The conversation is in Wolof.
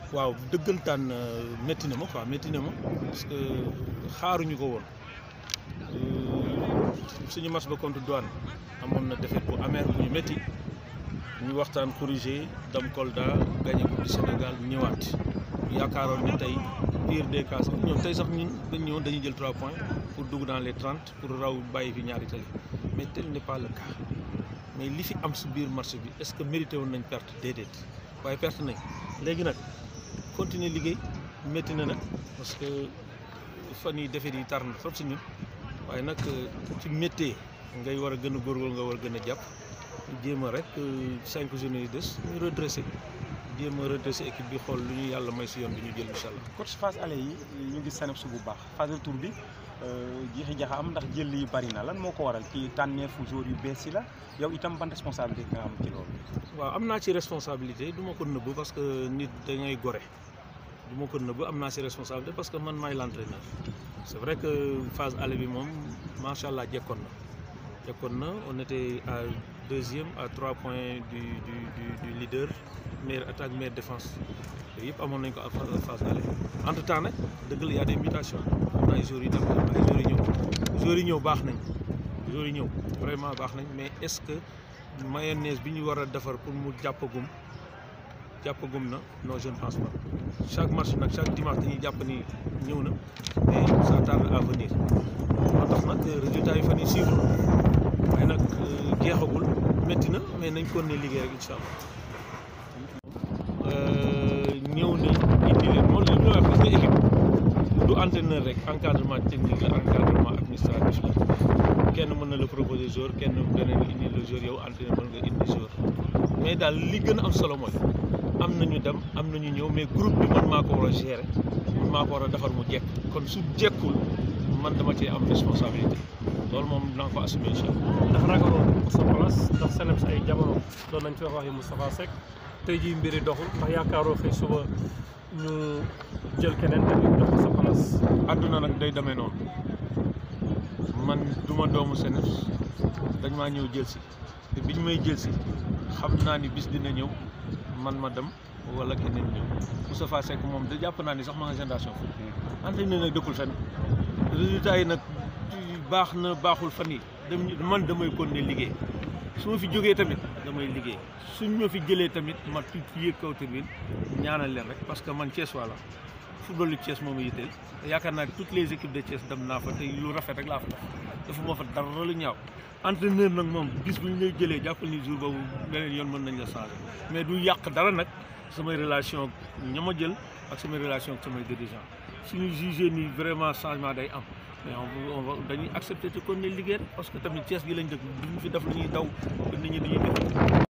waaw dëggantaan métti na ma quoi métti na ma parce que xaaruñu ko woon suñu match ba contre douane amoon na défaite bu amer bu ñu métti ñu waxtaan corrigé dem Kolda gagné coupe du Sénégal ñëwaat yaakaaroon ni tey pire des cas sax ñoom tey sax ñun dañ ñëwoon dañuy jël 3 points pour dugg dans les 30 pour raw bàyyi fi ñaari tali mais tel n'est pas le cas mais li fi am si biir match bi est-ce que mérité woon nañ perte déedéet waaye perte nañ léegi nag continuer liggéey métti na nag parce que fan yi defet yi tar na trop si ñun waaye nag ci méttee ngay war a gën a góorgóorlu nga war a gën a jàpp jéem a rek cinq journées yi des ñu redressé jéem a redressé équipe bi xool lu ñu yàlla may si yoon bi ñu jël incha allah. coach phase aller yi ñu ngi seen su bu baax phase retour bi jiixi jaxa am ndax jël yi bari na lan moo ko waral ci tànneefu jour yu bees yi la yow itam ban responsabilité nga am ci loolu. waaw am naa ci responsabilité du ma ko nëbb parce que nit da ngay gore du ma ko nëbb am naa ci responsabilité parce que man maay l'entraîneur c'est vrai que phase aller bi moom macha allah jekkoon na jekkoon na on était à deuxième à trois points du du du du leader meilleure attaque meilleure défense yooyu yëpp amoon nañ ko à phase aller entre temps nag dëgg la y a des mutations am na ay jours yi dem am ay jours yi ñëw jours yi ñëw baax nañ jours yi ñëw vraiment baax nañ mais est-ce que mayonnaise bi ñu war a defar pour mu jàppagum jàppagum na non je ne pense pas chaque match nag chaque dimanche dañuy jàpp ni ñëw na mais ça tarde à venir moo tax nag résultat yi fan yi suivre waaye nag jeexagul métti na mais nañ kon ne liggéey rek incha allah ñëw nañ indi leen moom li ñu wax parce que équipe du entraîneur rek encadrement technique la encadrement administratif la kenn mën na la proposer jour kenn beneen indi le jour yow entraîneur mën nga indi jour mais daal li gën a am solo mooy am nañu dem am nañu ñëw mais groupe bi man maa ko war a gérer man maa ko war a defar mu jekk kon su jekkul man dama cee am responsabilité loolu moom naa ko assumer incha allah. ndax ragaloon pour sa place ndax Seneps ay jamono doon nañ fi wax waxi Moustapha Seck tey jii mbiri doxul ndax yaakaaroo xëy suba ñu jël keneen tamit jox ko sa place. àdduna nag day demee noonu man duma doomu Seneps dañ maa ñëw jël si te biñ may jël si xam naa ni bis dina ñëw man ma dem wala keneen ñëw Moustapha Seck moom da jàpp naa ni sax ma nga génération foot entraîneur nag dëkkul fenn résultat yi nag baax na baaxul fan yi dem man damay continuer liggéey su ma fi jógee tamit damay liggéey suñ ma fi jëlee tamit ma tuut yéeg kaw tamit ñaanal leen rek parce que man Thiès wala football lu Thiès moom a yitteel yaakaar naa toutes les équipes de Thiès dem naa fa te lu rafet rek laa fa def dafa moo fa dara lu ñaaw entraîneur nag moom bis bu ñu lay jëlee jàppal ni jour boobu beneen yoon mën nañ la changer mais du yàq dara nag samay relation ak ña ma jël ak samay relation ak samay dirigeant suñu jugé ni vraiment changement day am mais on va dañuy accepter te kon ne liggéey parce que tamit Thiès gi lañ dëkk duñu fi def lu ñuy daw nit ñi dañuy def